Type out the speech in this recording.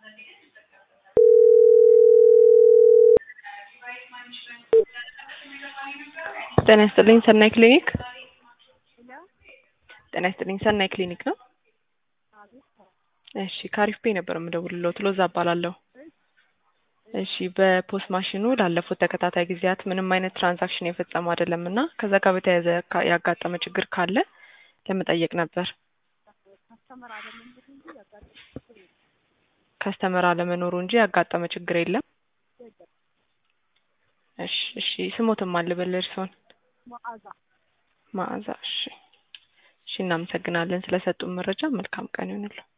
ጤና ይስጥልኝ ሰናይ ክሊኒክ ጤና ይስጥልኝ ሰናይ ክሊኒክ ነው? እሺ ከአሪፍ ፔ ነበር የምደውልልዎት ሎዛ እባላለሁ። እሺ በፖስ ማሽኑ ላለፉት ተከታታይ ጊዜያት ምንም አይነት ትራንዛክሽን የፈጸሙ አይደለም እና ከዛ ጋር በተያያዘ ካ- ያጋጠመ ችግር ካለ ለመጠየቅ ነበር። ከስተመር አለመኖሩ እንጂ ያጋጠመ ችግር የለም። እሺ እሺ ስሞትም አልበል እርስዎን? መዓዛ እሺ እሺ እናመሰግናለን ስለሰጡን መረጃ መልካም ቀን ይሁንልዎ።